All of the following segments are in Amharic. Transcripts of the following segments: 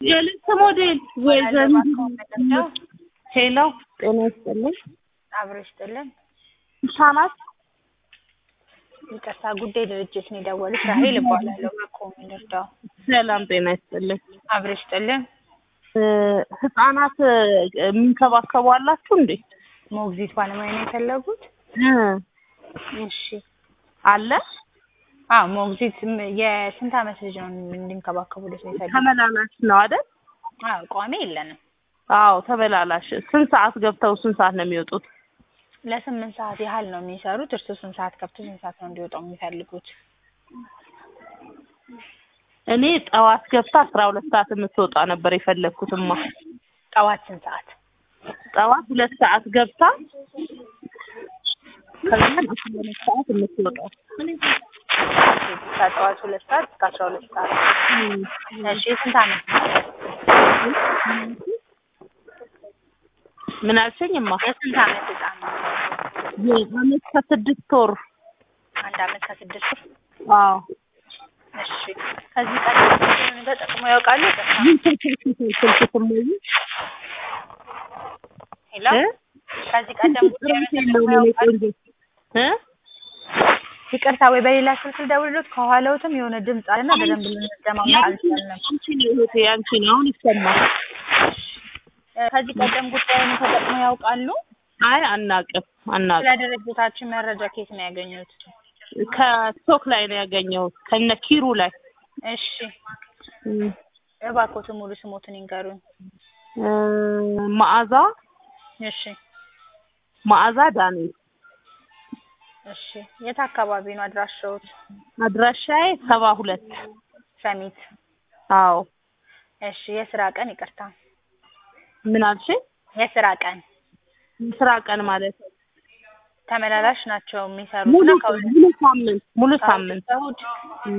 የልብስ ሞዴል ወይ ዘንድሮ ሄሎ ጤና ይስጥልኝ አብሮ ይስጥልን። ህጻናት ይቅርታ ጉዳይ ድርጅት ነው የደወሉት። ራሄል እባላለሁ። በቆም ልርዳው። ሰላም ጤና ይስጥልኝ አብሮ ይስጥልን። እ ህጻናት የሚንከባከቡ አላችሁ እንዴ? ሞግዚት ባለሙያ ነው የፈለጉት? እ እሺ። አለ አዎ ሞግዚት ም- የስንት ዓመት ልጅ ነው እንዲንከባከቡለት ነው የፈለጉት? ተመላላሽ ነው አይደል? አዎ ቋሚ የለንም። አዎ ተመላላሽ። ስንት ሰዓት ገብተው ስንት ሰዓት ነው የሚወጡት? ለስምንት ሰዓት ያህል ነው የሚሰሩት። እርሱ ስንት ሰዓት ከብቶ ስንት ሰዓት ነው እንዲወጣው የሚፈልጉት? እኔ ጠዋት ገብታ አስራ ሁለት ሰዓት የምትወጣ ነበር የፈለግኩትማ። ጠዋት ስንት ሰዓት? ጠዋት ሁለት ሰዓት ገብታ ከዛም አስራ ሁለት ሰዓት የምትወጣው። ከጠዋት ሁለት ሰዓት እስከ አስራ ሁለት ሰዓት። እሺ የስንት ዓመት ነው? ምን አልሽኝማ? የስንት ዓመት ህጻን ነው? የአመት ከስድስት ወር። አንድ ዓመት ከስድስት ወር። አዎ እሺ ከዚህ ቀደም ምን ተጠቅመው ያውቃሉ? ስልክ ስሞይ ሄሎ ከዚህ ቀደም ጉዳዩን ተጠቅመው ያውቃሉ? እ ይቅርታ ወይ በሌላ ስልክ ልደውልሎት ከኋላውትም የሆነ ድምፅ አለና በደንብ ልንሰማማ አልቻልንም። አንቺ ነው እህቴ፣ አንቺ ነው አሁን ይሰማል። እ ከዚህ ቀደም ጉዳዩን ተጠቅመው ያውቃሉ? አይ አናቅም አናቅም። ስለ ድርጅታችን መረጃ ከየት ነው ያገኙት? ከስቶክ ላይ ነው ያገኘሁት ከነ ኪሩ ላይ እሺ እ እባክዎትን ሙሉ ስሞትን ይንገሩኝ። እ መዓዛ እሺ መዓዛ ዳንኤል እሺ የት አካባቢ ነው አድራሻዎት? አድራሻዬ ሰባ ሁለት ሰሚት። አዎ እሺ የስራ ቀን ይቅርታ፣ ምን አልሽኝ? የስራ ቀን ስራ ቀን ማለት ነው። ተመላላሽ ናቸው የሚሰሩት ሙሉ እና ከሁለት ሙሉ ሳምንት ሙሉ ሳምንት እሑድ እ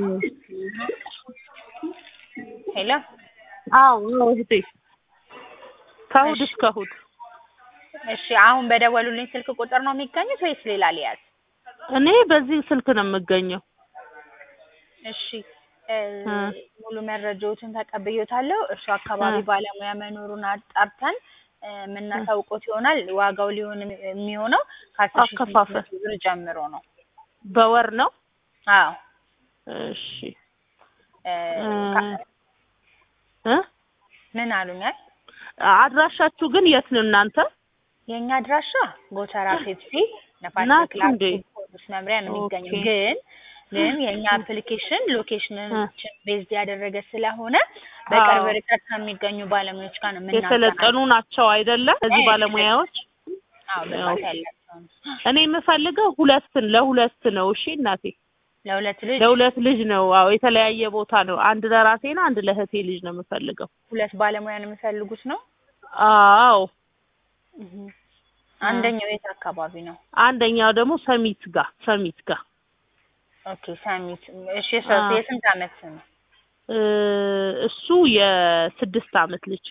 ሄሎ አዎ አዎ እህቴ ከእሑድ እሺ። እስከ እሑድ እሺ አሁን በደወሉልኝ ስልክ ቁጥር ነው የሚገኙት ወይስ ሌላ ሊያዝ? እኔ በዚህ ስልክ ነው የምገኘው። እሺ እ እ ሙሉ መረጃዎችን ተቀብዮታለሁ። እርሱ አካባቢ እ ባለሙያ መኖሩን አጣርተን እ የምናሳውቆት ይሆናል። ዋጋው ሊሆን የሚሆነው ከአስር ሺህ ስምንት አከፋፈል መቶ ብር ጀምሮ ነው። በወር ነው። አዎ እሺ እ እ ካ- እ ምን አሉኛል? አድራሻችሁ ግን የት ነው እናንተ? የእኛ አድራሻ ጎተራ ፔፕሲ ነፋስ ናችሁ ክላስ እንዴ? ፖሊስ መምሪያ ነው የሚገኘው። ኦኬ ግን ግን የእኛ አፕሊኬሽን እ ሎኬሽኖችን ቤዝ ያደረገ ስለሆነ በቅርብ አዎ ርቀት ከሚገኙ ባለሙያዎች ጋር ነው የሰለጠኑ የምናገናኘው። ናቸው አይደለም? እዚህ እ የሰለጠኑ ባለሙያዎች አዎ ያው ብቃት ያላቸው ነው። እኔ የምፈልገው ሁለትን ለሁለት ነው። እሺ እናቴ ለሁለት ልጅ ለሁለት ልጅ ነው። አዎ የተለያየ ቦታ ነው። አንድ ለራሴ ነው፣ አንድ ለእህቴ ልጅ ነው የምፈልገው። ሁለት ባለሙያ ነው የሚፈልጉት ነው። አዎ እህ እ አንደኛው የት አካባቢ ነው? አንደኛው ደግሞ ሰሚት ጋር ሰሚት ጋር ኦኬ ሰሚት። እሺ አ የሶስት የስንት ዓመት ነው? እ እሱ የስድስት ዓመት ልጅ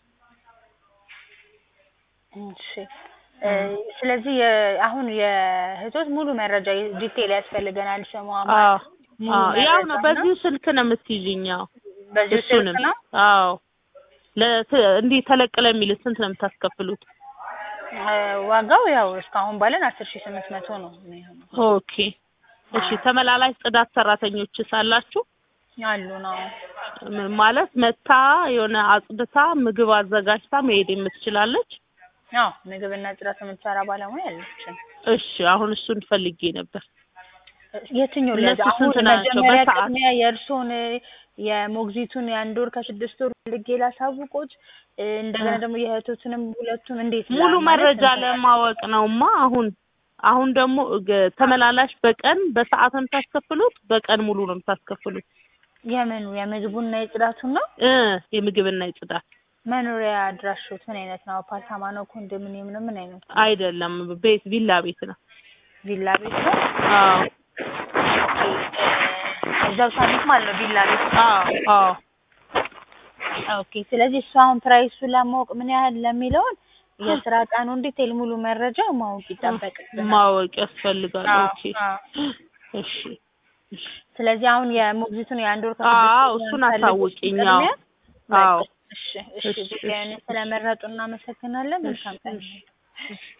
እሺ እ እ ስለዚህ የ- አሁን የእህቶች ሙሉ መረጃ ዲቴል ያስፈልገናል። ስሟ ማን አዎ ሙሉ አዎ ያው ነው። መረጃ እና በዚሁ ስልክ ነው የምትይዥኝ? አዎ በዚሁ ስልክ እሱንም ነው። አዎ ለት እንዲህ ተለቅ ለሚል ስንት ነው የምታስከፍሉት? እ ዋጋው ያው እስካሁን ባለን አስር ሺህ ስምንት መቶ ነው የሚሆነው። ኦኬ እሺ። አዎ ተመላላሽ ጽዳት ሰራተኞችስ አላችሁ? አሉ ነው። ም- ማለት መታ የሆነ አጽድታ ምግብ አዘጋጅታ መሄድ የምትችላለች? አዎ ምግብና ጽዳት የምትሰራ ባለሙያ አለችን። እሺ አሁን እሱን ፈልጌ ነበር። የትኛው ለዛ እነሱ አሁን ስንት ናቸው መጀመሪያ በሰዓት? ቅድሚያ የእርስዎን የሞግዚቱን የአንድ ወር ከስድስት ወር ልጌ ላሳውቆት እ እንደገና እ ደግሞ የእህቶትንም ሁለቱን እንዴት ላ ሙሉ ማለት መረጃ እንትን ለማወቅ ነውማ። አሁን አሁን ደግሞ ገ- ተመላላሽ በቀን በሰዓት ነው የምታስከፍሉት? በቀን ሙሉ ነው የምታስከፍሉት? የምኑ የምግቡና የጽዳቱን ነው? እ የምግብና የጽዳት መኖሪያ አድራሾት ምን አይነት ነው? አፓርታማ ነው? ኮንዶሚኒየም ነው? ምን አይነት ነው? አይደለም፣ ቤት ቪላ ቤት ነው። ቪላ ቤት ነው? አዎ ኦኬ እ እዛው ሳሚት ማለት ነው ቪላ ቤት አዎ አዎ ኦኬ ስለዚህ እሱ አሁን ፕራይሱን ለማወቅ ምን ያህል ለሚለውን የስራ ቀኑን ዲቴል ሙሉ መረጃ ማወቅ ይጠበቅብናል። ማወቅ ያስፈልጋል። አዎ ኦኬ አዎ እሺ እሺ ስለዚህ አሁን የሞግዚቱን የአንድ ወር ከስድስት አዎ ወር እሱን የሚፈልጉት አሳውቂኝ። አዎ ቅድሚያ በቃ አዎ እሺ እሺ እሺ፣ ጉዳዩን እሺ፣ ስለመረጡ እናመሰግናለን። መልካም ቀን። እሺ፣ እሺ።